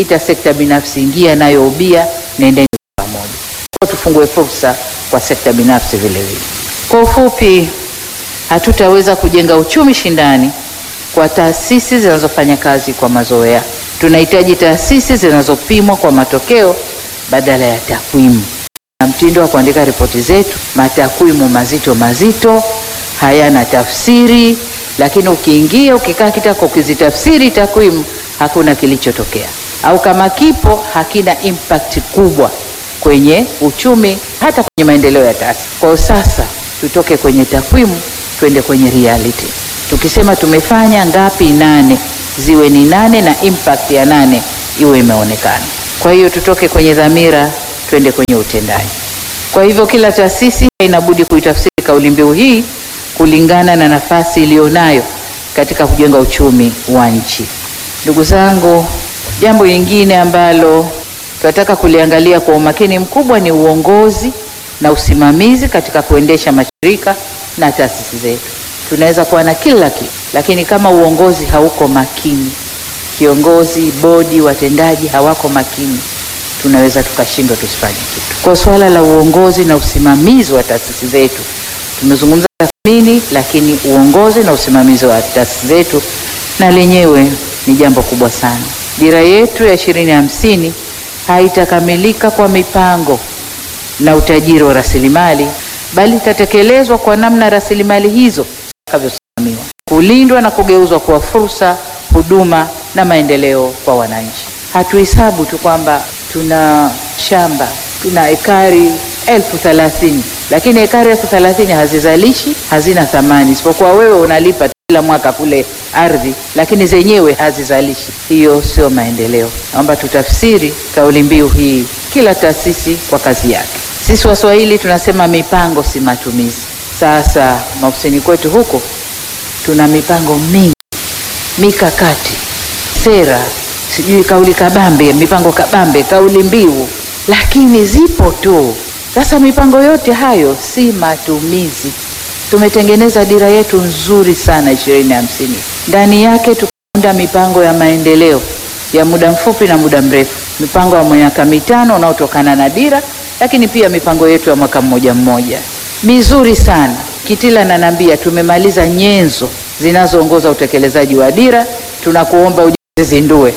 ita sekta binafsi, ingia nayo ubia, nendeni pamoja, kwa tufungue fursa kwa sekta binafsi vile vile. Kwa ufupi, hatutaweza kujenga uchumi shindani kwa taasisi zinazofanya kazi kwa mazoea. Tunahitaji taasisi zinazopimwa kwa matokeo badala ya takwimu. Na mtindo wa kuandika ripoti zetu, matakwimu mazito mazito, hayana tafsiri, lakini ukiingia ukikaa kitako ukizitafsiri takwimu, hakuna kilichotokea, au kama kipo hakina impact kubwa kwenye uchumi, hata kwenye maendeleo ya taasisi. Kwa sasa tutoke kwenye takwimu twende kwenye reality. Tukisema tumefanya ngapi, nane ziwe ni nane na impact ya nane iwe imeonekana. Kwa hiyo tutoke kwenye dhamira twende kwenye utendaji. Kwa hivyo kila taasisi inabudi kuitafsiri kauli mbiu hii kulingana na nafasi iliyonayo katika kujenga uchumi wa nchi. Ndugu zangu, jambo lingine ambalo tunataka kuliangalia kwa umakini mkubwa ni uongozi na usimamizi katika kuendesha mashirika na taasisi zetu. Tunaweza kuwa na kila kitu, lakini kama uongozi hauko makini, kiongozi, bodi, watendaji hawako makini, tunaweza tukashindwa tusifanye kitu. Kwa suala la uongozi na usimamizi wa taasisi zetu, tumezungumza tathmini, lakini uongozi na usimamizi wa taasisi zetu na lenyewe ni jambo kubwa sana. Dira yetu ya ishirini hamsini haitakamilika kwa mipango na utajiri wa rasilimali, bali itatekelezwa kwa namna rasilimali hizo zitakavyosimamiwa, kulindwa na kugeuzwa kuwa fursa, huduma na maendeleo kwa wananchi. Hatuhesabu tu kwamba tuna shamba tuna ekari elfu thelathini lakini ekari elfu thelathini hazizalishi, hazina thamani, isipokuwa wewe unalipa kila mwaka kule ardhi, lakini zenyewe hazizalishi. Hiyo sio maendeleo. Naomba tutafsiri kauli mbiu hii, kila taasisi kwa kazi yake. Sisi Waswahili tunasema mipango si matumizi. Sasa maofisini kwetu huko tuna mipango mingi, mikakati, sera, sijui kauli kabambe, mipango kabambe, kauli mbiu, lakini zipo tu. Sasa mipango yote hayo si matumizi. Tumetengeneza dira yetu nzuri sana ishirini hamsini, ndani yake tukaunda mipango ya maendeleo ya muda mfupi na muda mrefu, mipango ya miaka mitano unaotokana na dira, lakini pia mipango yetu ya mwaka mmoja mmoja mizuri sana. Kitila nanambia tumemaliza nyenzo zinazoongoza utekelezaji wa dira, tunakuomba ujizindue.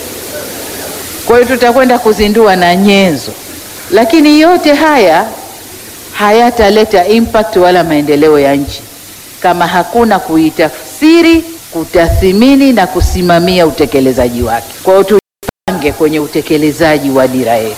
Kwa hiyo tutakwenda kuzindua na nyenzo, lakini yote haya hayataleta impact wala maendeleo ya nchi kama hakuna kuitafsiri, kutathimini na kusimamia utekelezaji wake. Kwa hiyo tupange kwenye utekelezaji wa dira yetu.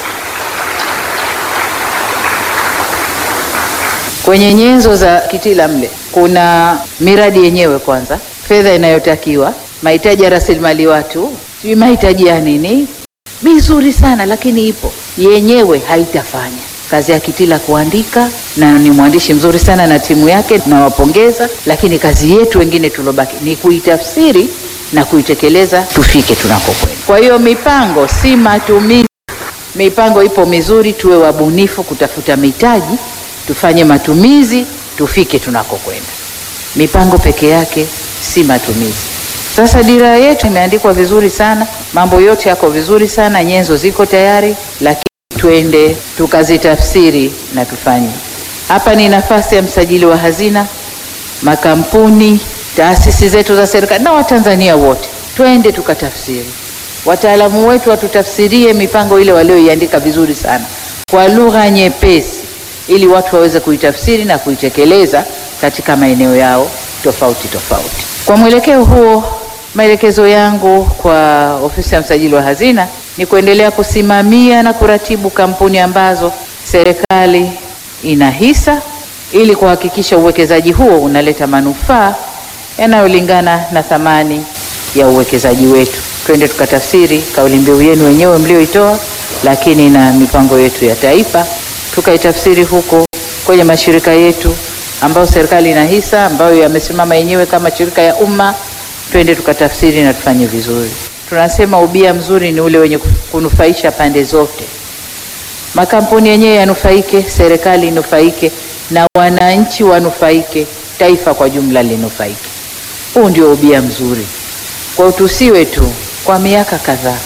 Kwenye nyenzo za Kitila mle kuna miradi yenyewe, kwanza fedha inayotakiwa, mahitaji ya rasilimali watu, sijui mahitaji ya nini, mizuri sana, lakini ipo yenyewe haitafanya kazi ya Kitila kuandika, na ni mwandishi mzuri sana na timu yake, nawapongeza. Lakini kazi yetu wengine tulobaki ni kuitafsiri na kuitekeleza, tufike tunakokwenda. Kwa hiyo mipango si matumizi. Mipango ipo mizuri, tuwe wabunifu kutafuta mitaji, tufanye matumizi, tufike tunakokwenda. Mipango peke yake si matumizi. Sasa dira yetu imeandikwa vizuri sana, mambo yote yako vizuri sana, nyenzo ziko tayari, lakini twende tukazitafsiri na tufanye. Hapa ni nafasi ya msajili wa hazina, makampuni, taasisi zetu za serikali na Watanzania wote, twende tukatafsiri. Wataalamu wetu watutafsirie mipango ile walioiandika vizuri sana kwa lugha nyepesi, ili watu waweze kuitafsiri na kuitekeleza katika maeneo yao tofauti tofauti. Kwa mwelekeo huo, maelekezo yangu kwa ofisi ya msajili wa hazina ni kuendelea kusimamia na kuratibu kampuni ambazo serikali ina hisa ili kuhakikisha uwekezaji huo unaleta manufaa yanayolingana na thamani ya uwekezaji wetu. Twende tukatafsiri kauli mbiu yenu wenyewe mlioitoa, lakini na mipango yetu ya taifa tukaitafsiri huko kwenye mashirika yetu ambayo serikali ina hisa, ambayo yamesimama yenyewe kama shirika ya umma. Twende tukatafsiri na tufanye vizuri. Tunasema ubia mzuri ni ule wenye kunufaisha pande zote, makampuni yenyewe yanufaike, serikali inufaike, na wananchi wanufaike, taifa kwa jumla linufaike. Huu ndio ubia mzuri. Kwa tusiwe tu kwa miaka kadhaa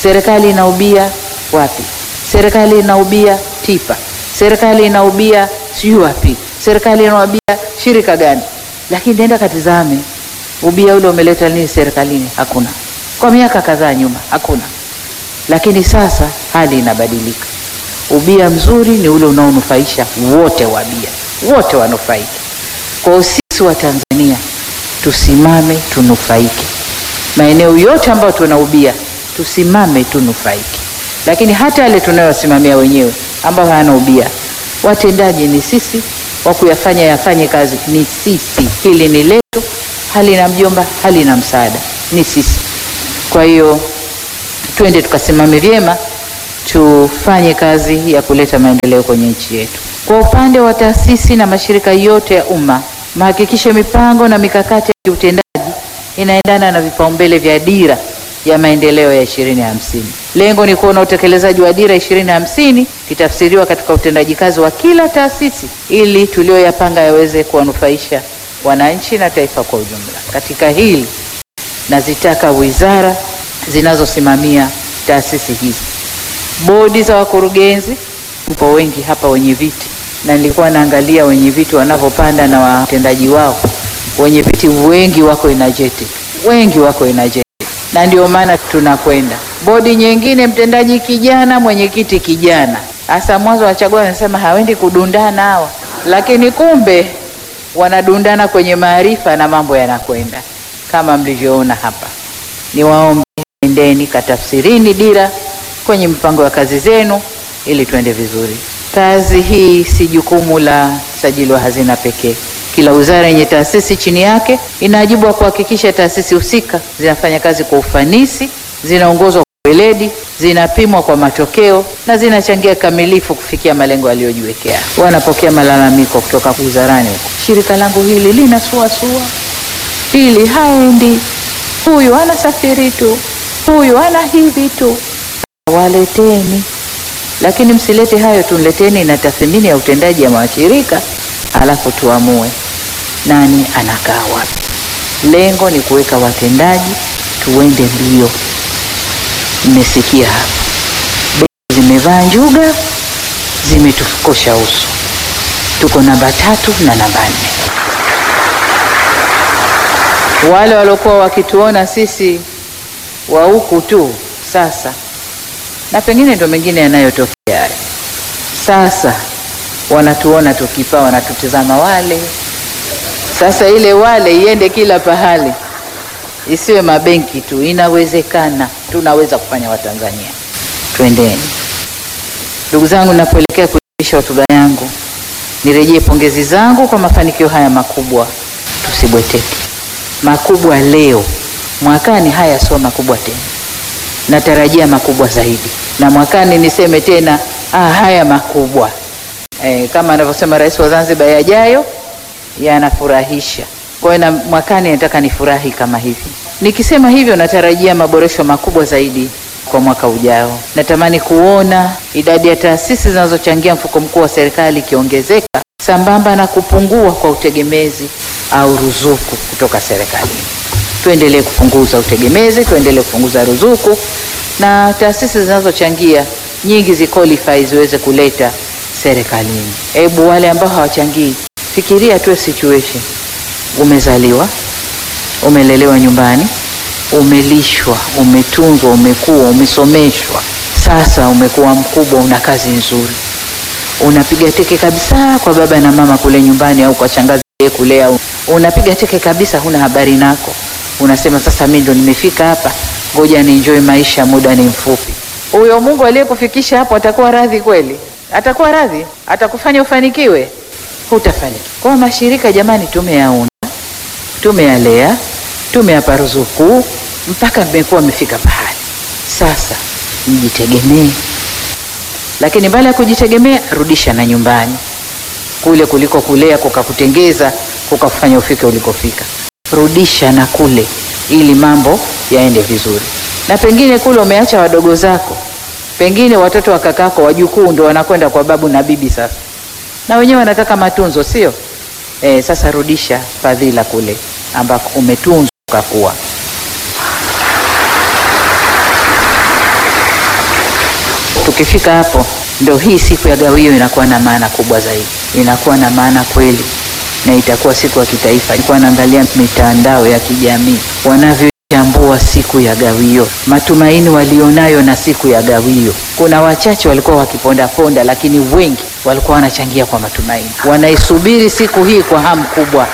serikali inaubia wapi, serikali inaubia Tipa, serikali inaubia sijui wapi, serikali inaubia shirika gani? Lakini nenda katizame ubia ule umeleta nini serikalini? Hakuna. Kwa miaka kadhaa nyuma hakuna, lakini sasa hali inabadilika. Ubia mzuri ni ule unaonufaisha wote, wabia wote wanufaike. Kwa hiyo sisi wa Tanzania tusimame tunufaike, maeneo yote ambayo tuna ubia tusimame tunufaike, lakini hata yale tunayosimamia wenyewe ambao hayana ubia, watendaji ni sisi, wa kuyafanya yafanye kazi ni sisi. Hili ni letu, halina mjomba, halina msaada, ni sisi. Kwa hiyo twende tukasimame vyema, tufanye kazi ya kuleta maendeleo kwenye nchi yetu. Kwa upande wa taasisi na mashirika yote ya umma, mahakikishe mipango na mikakati ya kiutendaji inaendana na vipaumbele vya dira ya maendeleo ya ishirini hamsini. Lengo ni kuona utekelezaji wa dira ishirini hamsini kitafsiriwa katika utendaji kazi wa kila taasisi ili tulioyapanga yaweze kuwanufaisha wananchi na taifa kwa ujumla. Katika hili nazitaka wizara zinazosimamia taasisi hizi, bodi za wakurugenzi, mpo wengi hapa wenye viti, na nilikuwa naangalia wenye viti wanavyopanda na watendaji wao. Wenye viti wengi wako energetic, wengi wako energetic, na ndio maana tunakwenda bodi nyingine, mtendaji kijana, mwenyekiti kijana. Hasa mwanzo wachagua wanasema hawendi kudundana hawa, lakini kumbe wanadundana kwenye maarifa na mambo yanakwenda kama mlivyoona hapa. Niwaombe, endeni katafsirini dira kwenye mipango ya kazi zenu ili tuende vizuri. Kazi hii si jukumu la sajili wa hazina pekee. Kila wizara yenye taasisi chini yake ina wajibu wa kuhakikisha taasisi husika zinafanya kazi kwa ufanisi, zinaongozwa kwa weledi, zinapimwa kwa matokeo na zinachangia kamilifu kufikia malengo yaliyojiwekea. Wanapokea malalamiko kutoka wizarani huko, shirika langu hili linasuasua, hili haendi, huyu anasafiri tu, huyu ana hivi tu. Waleteni, lakini msilete hayo tu, leteni na tathmini ya utendaji ya mashirika, alafu tuamue nani anakaa wapi. Lengo ni kuweka watendaji, tuende mbio. Mmesikia hapa, bei zimevaa njuga, zimetukosha uso. Tuko namba tatu na namba nne. Wale waliokuwa wakituona sisi wa huku tu sasa, na pengine ndo mengine yanayotokea sasa, wanatuona tukipaa, wanatutizama wale sasa. Ile wale iende kila pahali, isiwe mabenki tu. Inawezekana, tunaweza kufanya. Watanzania, twendeni. Ndugu zangu, napoelekea kuiisha hotuba yangu, nirejee pongezi zangu kwa mafanikio haya makubwa. Tusibweteke. Makubwa leo, mwakani haya sio makubwa tena. Natarajia makubwa zaidi, na mwakani niseme tena ah, haya makubwa e, kama anavyosema Rais wa Zanzibar, yajayo yanafurahisha. Kwa hiyo na mwakani nataka nifurahi kama hivi. Nikisema hivyo, natarajia maboresho makubwa zaidi kwa mwaka ujao. Natamani kuona idadi ya taasisi zinazochangia mfuko mkuu wa serikali ikiongezeka sambamba na kupungua kwa utegemezi au ruzuku kutoka serikalini. Tuendelee kupunguza utegemezi, tuendelee kupunguza ruzuku, na taasisi zinazochangia nyingi ziqualify ziweze kuleta serikalini. Hebu wale ambao hawachangii, fikiria tu situation, umezaliwa, umelelewa nyumbani, umelishwa, umetunzwa, umekuwa, umesomeshwa, sasa umekuwa mkubwa, una kazi nzuri, unapiga teke kabisa kwa baba na mama kule nyumbani, au kwa shangazi kulea, unapiga teke kabisa, huna habari nako, unasema sasa mimi ndo nimefika hapa, ngoja ni enjoy maisha, muda ni mfupi. Huyo Mungu aliyekufikisha hapo atakuwa radhi kweli? Atakuwa radhi? Atakufanya ufanikiwe? Hutafanikiwa. Kwa mashirika jamani, tumeyaunda, tumeyalea, tumeyapa ruzuku mpaka mmekuwa mmefika pahali sasa, mjitegemee. Lakini baada ya kujitegemea, rudisha na nyumbani kule kuliko kulea kukakutengeza kukafanya ufike ulikofika. Rudisha na kule, ili mambo yaende vizuri. Na pengine kule umeacha wadogo zako, pengine watoto wa kakako, wajukuu ndo wanakwenda kwa babu na bibi sasa, na wenyewe wanataka matunzo, sio e? Sasa rudisha fadhila kule ambako umetunzwa ukakuwa. Tukifika hapo, ndo hii siku ya gawio inakuwa na maana kubwa zaidi, inakuwa na maana kweli, na itakuwa siku ya kitaifa. Nilikuwa naangalia mitandao ya kijamii wanavyochambua siku ya gawio, matumaini walionayo na siku ya gawio. Kuna wachache walikuwa wakipondaponda, lakini wengi walikuwa wanachangia kwa matumaini, wanaisubiri siku hii kwa hamu kubwa,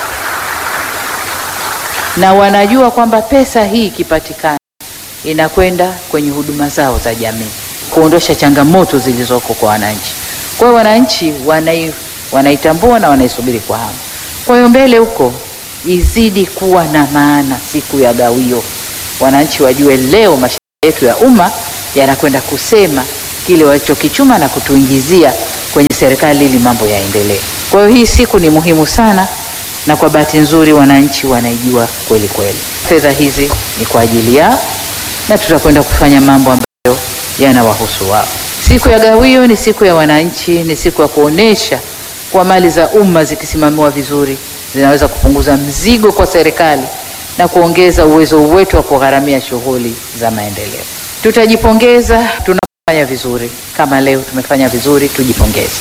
na wanajua kwamba pesa hii ikipatikana inakwenda kwenye huduma zao za jamii, kuondosha changamoto zilizoko kwa wananchi. Kwa hiyo wananchi wanai, wanaitambua na wanaisubiri kwa hamu. Kwa hiyo mbele huko izidi kuwa na maana siku ya gawio, wananchi wajue leo mashirika yetu ya umma yanakwenda kusema kile walichokichuma na kutuingizia kwenye serikali ili mambo yaendelee. Kwa hiyo hii siku ni muhimu sana, na kwa bahati nzuri wananchi wanaijua kweli kweli. Fedha hizi ni kwa ajili yao na tutakwenda kufanya mambo ambayo yanawahusu wao. Siku ya gawio ni siku ya wananchi, ni siku ya kuonesha kwa mali za umma zikisimamiwa vizuri zinaweza kupunguza mzigo kwa serikali na kuongeza uwezo wetu wa kugharamia shughuli za maendeleo. Tutajipongeza tunapofanya vizuri, kama leo tumefanya vizuri, tujipongeze.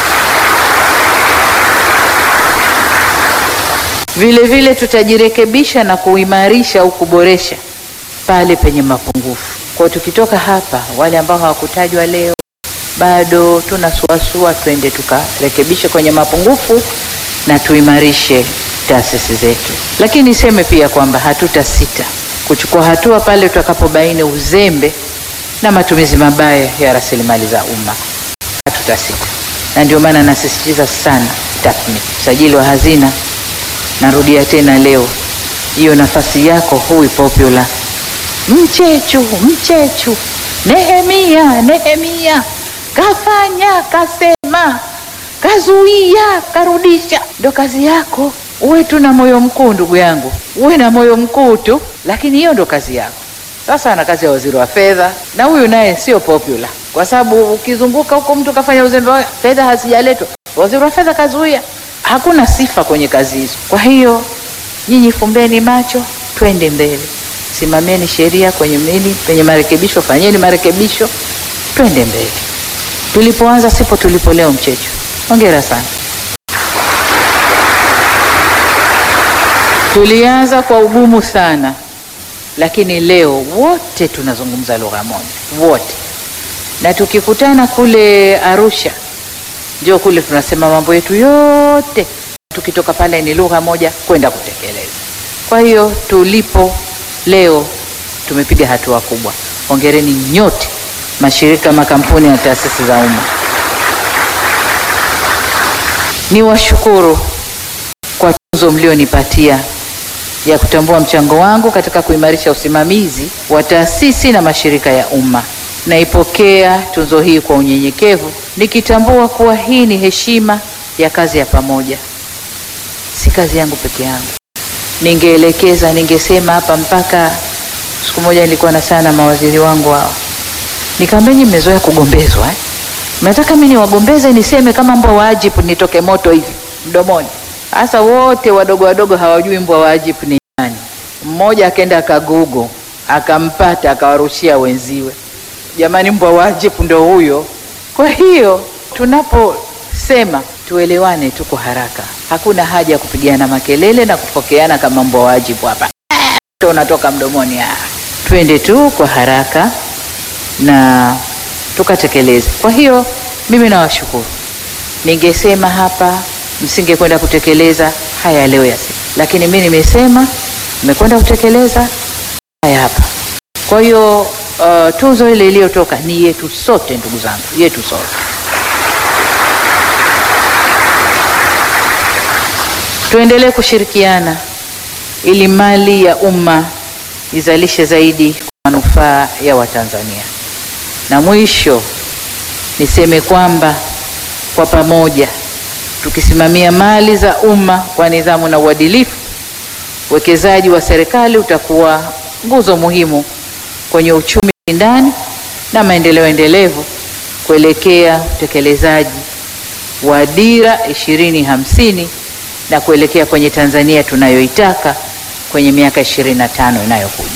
Vile vile tutajirekebisha na kuimarisha au kuboresha pale penye mapungufu. Kwa tukitoka hapa, wale ambao hawakutajwa leo bado tunasuasua, twende tukarekebishe kwenye mapungufu na tuimarishe taasisi zetu. Lakini niseme pia kwamba hatutasita kuchukua hatua pale tutakapobaini uzembe na matumizi mabaya ya rasilimali za umma, hatutasita, na ndio maana nasisitiza sana tathmini. Usajili wa hazina, narudia tena leo, hiyo nafasi yako hui popular Mchechu, Mchechu, Nehemia, Nehemia, kafanya, kasema, kazuia, karudisha. Ndo kazi yako. Uwe tu na moyo mkuu, ndugu yangu, uwe na moyo mkuu tu, lakini hiyo ndo kazi yako. Sasa ana kazi ya waziri wa fedha, na huyu naye sio popular, kwa sababu ukizunguka huko mtu kafanya uzembe, fedha hazijaletwa, waziri wa fedha kazuia. Hakuna sifa kwenye kazi hizo. Kwa hiyo nyinyi fumbeni macho, twende mbele Simamieni sheria kwenye mili penye marekebisho, fanyeni marekebisho, twende mbele. Tulipoanza sipo tulipo leo. Mchecho, hongera sana. Tulianza kwa ugumu sana, lakini leo wote tunazungumza lugha moja, wote, na tukikutana kule Arusha, ndio kule tunasema mambo yetu yote, tukitoka pale ni lugha moja kwenda kutekeleza. Kwa hiyo tulipo leo tumepiga hatua kubwa. Hongereni nyote, mashirika, makampuni na taasisi za umma. Ni washukuru kwa tuzo mlionipatia ya kutambua mchango wangu katika kuimarisha usimamizi wa taasisi na mashirika ya umma. Naipokea tuzo hii kwa unyenyekevu, nikitambua kuwa hii ni heshima ya kazi ya pamoja, si kazi yangu peke yangu. Ningeelekeza, ningesema hapa mpaka siku moja nilikuwa na sana mawaziri wangu hao, nikamwambia nyinyi mmezoea kugombezwa eh? Mnataka mimi niwagombeze niseme kama mbwa wa Ajibu nitoke moto hivi mdomoni? Sasa wote wadogo wadogo hawajui mbwa wa Ajibu ni nani. Mmoja akaenda akagugo akampata akawarushia wenziwe, jamani, mbwa wa Ajibu ndo huyo. Kwa hiyo tunaposema tuelewane tu kwa haraka, hakuna haja ya kupigana makelele na kupokeana kama mbwa wa Ajibu hapa to unatoka mdomoni. Ah, twende tu kwa haraka na tukatekeleze. Kwa hiyo mimi nawashukuru. Ningesema hapa msingekwenda kutekeleza haya leo ya siku, lakini mimi nimesema nimekwenda kutekeleza haya hapa. Kwa hiyo uh, tuzo ile iliyotoka ni yetu sote, ndugu zangu, yetu sote. Tuendelee kushirikiana ili mali ya umma izalishe zaidi kwa manufaa ya Watanzania. Na mwisho niseme kwamba kwa pamoja tukisimamia mali za umma kwa nidhamu na uadilifu, uwekezaji wa serikali utakuwa nguzo muhimu kwenye uchumi shindani na maendeleo endelevu kuelekea utekelezaji wa Dira ishirini hamsini na kuelekea kwenye Tanzania tunayoitaka kwenye miaka ishirini na tano inayokuja.